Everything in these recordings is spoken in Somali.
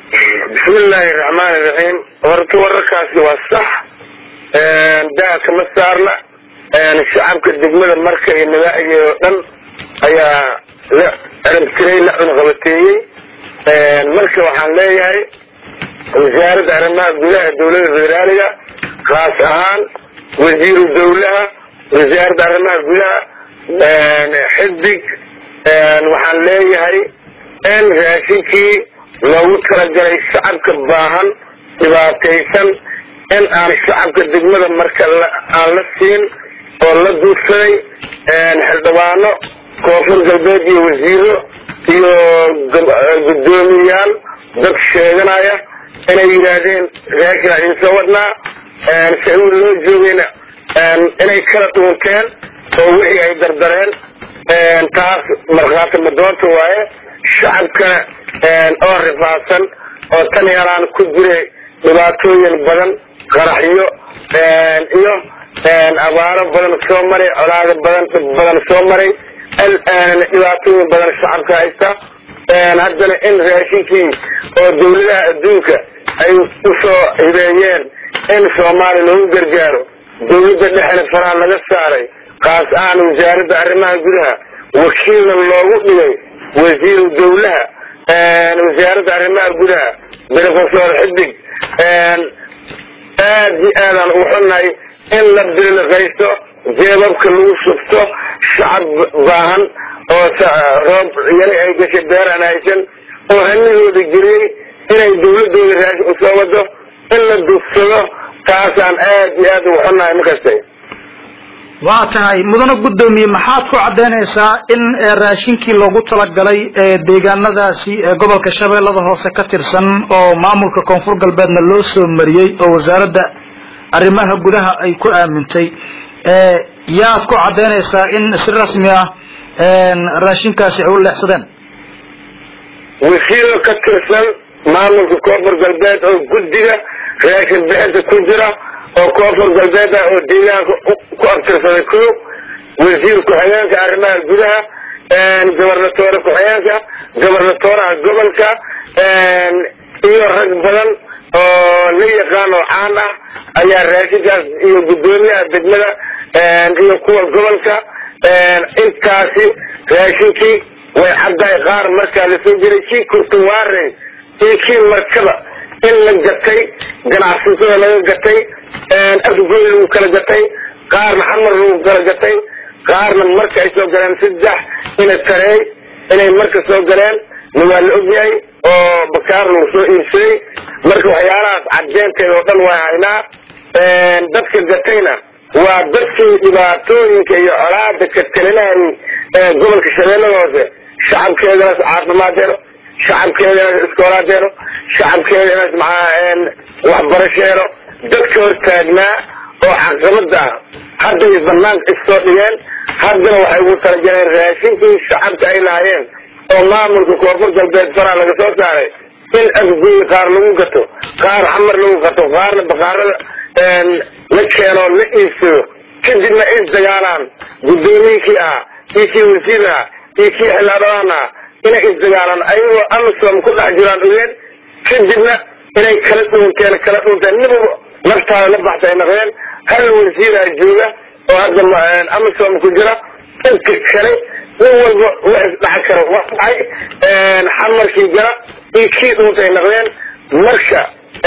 bismillaahi raxmaani raxiim horta wararkaasi waa sax daa kama saarna shacabka degmada marka iyo nabaacigeed oo dhan ayaa la cirabtiray la cunqabateeyey marka waxaan leeyahay wasaaradda arrimaha gudaha dowladda federaaliga khaas ahaan wasiiru dowlaha wasaaradda arrimaha gudaha xisbig waxaan leeyahay in raashinkii loogu talagalay shacabka baahan dhibaataysan in aan shacabka degmada marka aan la siin oo la duursaday xildhibaano koonfur galbeed iyo wasiiro iyo guddoomiyayaal dad sheeganaya inay yidhaahdeen raashin aan idinsoo wadnaa sacuud loo joogayna inay kala dhuunteen oo wixii ay dardareen taas markhaati madoonta waaye shacabkana oo rifaadsan oo tan yaraan ku jiray dhibaatooyin badan qaraxyo iyo abaaro badan soo maray colaado badan badan soo maray dhibaatooyin badan shacabka haysta haddana in raashinkii oo dawladaha adduunka ay usoo hibeeyeen in soomaaliya loogu gargaaro dawladda dhexna faraha laga saaray kaas ahaan wasaaradda arrimaha gudaha wakiilna loogu dhigay wasiiru dawlaha wasaaradda arrimaha gudaha brofesor xidig aad iyo aadaan ugu xunnahay in la biliqaysto jeebabka lagu shubto shacab baahan oo roob yari ay gashay beeraan haysan oo hanigooda geliyey inay dawladooda raashin usoo wado in la dugsado taasaan aad iyo aad ugu xunnahay makastay waa tahay mudane guddoomiye maxaad ku caddaynaysaa in raashinkii loogu talagalay deegaanadaasi ee gobolka shabeellada hoose ka tirsan oo maamulka koonfur galbeedna loo soo mariyey oo wasaaradda arrimaha gudaha ay ku aamintay yaad ku caddaynaysaa in si rasmi ah raashinkaasi ay u leexsadeen wasiiro ka tirsan maamulka koonfur galbeed oo guddiga raashin bixinta ku jira oo koonfur galbeed ah oo deegaanka ku abtirsaday ku wasiir ku-xigeenka arrimaha gudaha gobernatoore ku-xigeenka gobernatooraha gobolka iyo rag badan oo la yaqaan oo caan ah ayaa raashinkaas iyo guddoomiyaha degmada iyo kuwa gobolka intaasi raashinkii way caddahay qaar markaa lasoo jiray kii kurtuwaarey iyo kii markaba in la gatay ganacsatada laga gatay afgoy lagu kala gatay qaarna xamar lagu kala gatay qaarna marka ay soo galeen saddex ina tareey inay marka soo galeen na waa la ogyahay oo bakaar lagu soo iibsaday marka waxyaalahaas caddeynteeda oo dhan waa haynaa dadka gatayna waa dadkii dhibaatooyinka iyo colaada ka talinayay ee gobolka shabeellada hoose shacabkeedanaas caafimaaddeeno shacabkeedanaas iskoolaadeeno shacabkeedanaas maxaa waxbarasheeno dadka hortaagnaa oo caqabada ah hadday banaanka issoo dhigeen haddana waxay ugu talagaleen raashinkii shacabka ay lahaayeen oo maamulka koonfur galbeed faraa laga soo saaray in afgoy qaar lagu gato qaar xamar lagu gato qaarna bakaarada la keenoo la iibsado kadibna ay isdagaalaan guddoomiyinkii ah iyo kii wasiir ah iyo kii xildhibaan ah inay isdagaalaan ayagoo amisom ku dhex jiraan ogeen kadibna inay kala dhuunteen kala dhuunteen niba naftaada la baxta ay naqdeen hal wasiiraa jooga oo hadda amisom ku jira inka kale nin walba la isdhax karo waa dhacay xamarkii jara iyo kii dhuunta ay naqdeen marka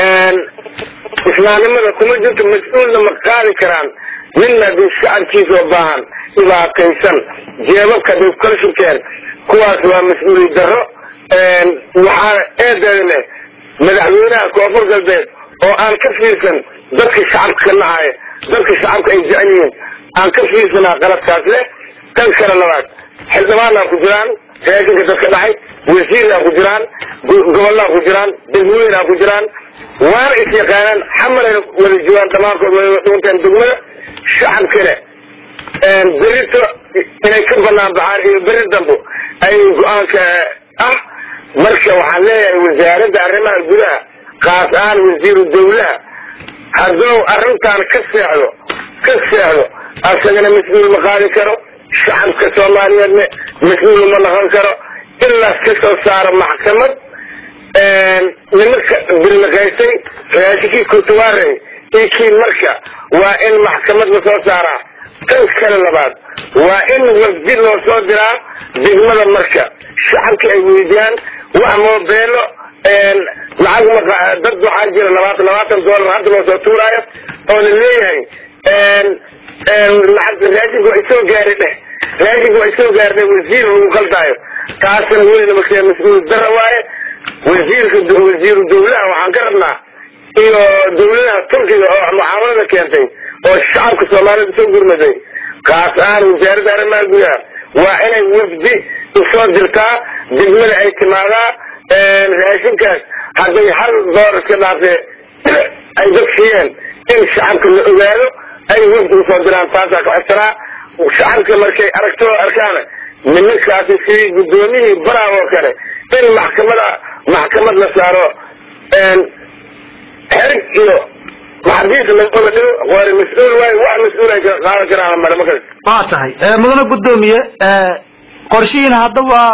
islaamnimada kuma jirto mas-uulna ma qaadi karaan ninna hadii shacabkiisa oo baahan dhibaataysan jeebabka haday kala shubteen kuwaas waa mas-uuliyad darro waxaana eedeeda leh madaxweynaha koonfur galbeed oo aan ka fiirsan dadka shacabka ka nacaya dadka shacabka ay jecel yihiin aan ka fiirsanaa qaladkaas leh tan kale labaad xildhibaanaa ku jiraan raashinka dadka dhacay wasiiraa ku jiraan gobolaa ku jiraan degmooyinaa ku jiraan waana is yaqaanaan xamarayna wada joogaan dhammaankood way dhuunteen degmada shacabkana berito inay ka banaan baxaan iyo beri dambo ay go-aanka ah marka waxaan leeyahay wasaaradda arrimaha gudaha kaas ahaan wasiiru dawlaha hadduu arrintan ka seexdo ka seexdo asagana mas-uul ma qaadi karo shacabka soomaaliyeedna mas-uul ma noqon karo ilaas ka soo saaro maxkamad nimanka bilnaqaysay raashinkii kurtuwaare iyo kii marka waa in maxkamad la soo saaraa tan kale labaad waa in wafdi loo soo diraa degmada marka shacabka ay weydiyaan wax moobeelo lacag dad waxaa jira labaatan labaatan doolar hadda loo soo tuuraayo oo la leeyahay lacag raashinka waa isoo gaari dheh raashinka waa isoo gaari dheh wasiir lagu qaldaayo taasna welina marka mas-uul dara waaye wasiirka wasiiru dawlaha waxaan ka rabnaa iyo dawladaha turkiga oo mucaamalada keentay oo shacabka soomaalida soo gurmaday kaas ahaan wasaaradda arrimaha gudaha waa inay wafdi usoo dirtaa degmada ay timaadaa raashinkaas hadday hal door iska dhaafee ay dad siiyeen in shacabka la ogaado ay wafdi usoo diraan taasaa ka codsanaa shacabka markay aragto arkaana nimankaasi sidii guddoomiyihii baraha oo kale in maxkamada maxkamad la saaro xerig iyo maxabiis laola dhigo waana mas-uul waayo wax mas-uul ay qaadan karaan mare markas waa tahay mudane guddoomiye qorshihiina hadda waa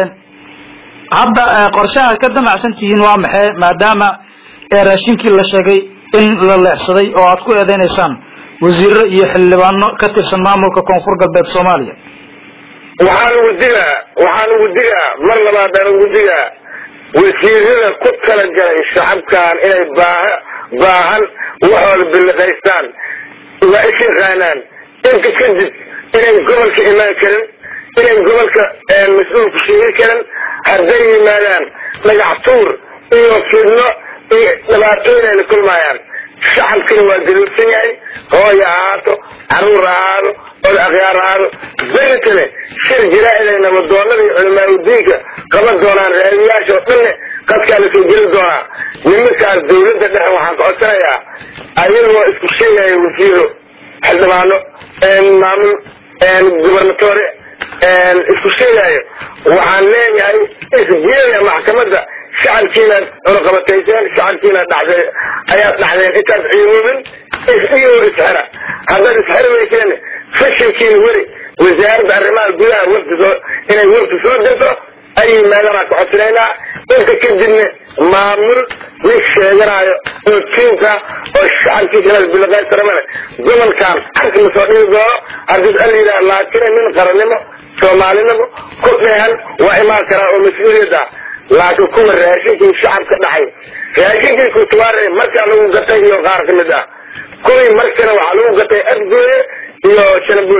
hadda qorshaha ka damacsan tihiin waa maxay maadaama raashinkii la sheegay in la leexsaday oo aad ku eedeynaysaan wasiiro iyo xildhibaano ka tirsan maamulka koonfur galbeed soomaaliya waxaan ugu digaa waxaan ugu digaa mar labaadaan ugu digaa wasiirada ku tala galay shacabkan inay baaha baahan waxooda biliqaystaan waa is yaqaanaan inta kadib inay gobolka imaan karin inay gobolka mas-uulku sheegi karin hadday yimaadaan dhagax tuur iyo fidno iyo dhibaatooyin ayna kulmaayaan shacabkina waa galuudsan yahay hooya ahaato caruur ahaado oda akhyaar ahaado beri kale shir jaraa'id ay nabadoonada iyo culamaauddiinka qaban doonaan raadiyaasha oo dhanne qadkaa la soo geli doonaa nimankaas dawladda dhexe waxaan ka codsanayaa ayagoo isku sheegaya wasiiro xildhibaano maamul gubernatore isku sheegaayo waxaan leeyahay isgeeya maxkamadda shacabkiina cunaqabatayseen shacabkiina dhacday ayaad dhacdeen intaad ciidoobin iyagoo isxera haddaad isxeri weyseen fashilkiina weli wasaaradda arrimaha gudaha wafdi soo inay wafdi soo dirto ay yimaadaan ka codsanaynaa inta kadibna maamul nin sheeganaayo oo tiinka oo shacabkiisa bilaqaysaramane gobolkan xagka la soo dhigi doono haddii al yidhaha laakiin nin qarannimo soomaalinimo ku dheehan waa imaan karaa oo mas-uuliyadda laakiin kuwa raashinkii shacabka dhacay raashinkii kutuwaare markaa lagu gatay iyo qaar ka mid ah kuwii markana waxaa lagu gatay adgooye iyo shanabuud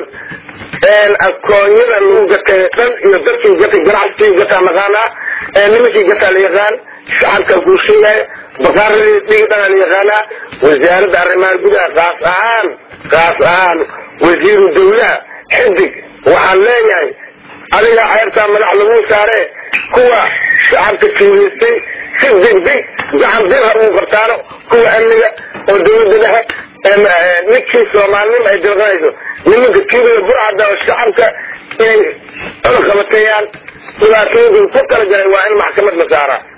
akoonyada lagu gatay dhan iyo dadkii gatay ganacsigii gataa naqaanaa nimankii gataa la yaqaan shacabka kuu sheegaya bakaaradii dhigi dhana la yaqaanaa wasaaradda arrimaha gudaha kaas ahaan kaas ahaan wasiiru dawlaha xidig waxaan leeyahay adiga ceebtaa madax lagu saare kuwa shacabka tuuleystay si degdeg gacan bir ha ugu qabtaano kuwa amniga oo dawladda dhexe ninkii soomaalinimo ay dilqanayso nimanka tuugada burcada oo shacabka inay cunaqabateeyaan dhibaatooyinka ku kala galay waa in maxkamad la saaraa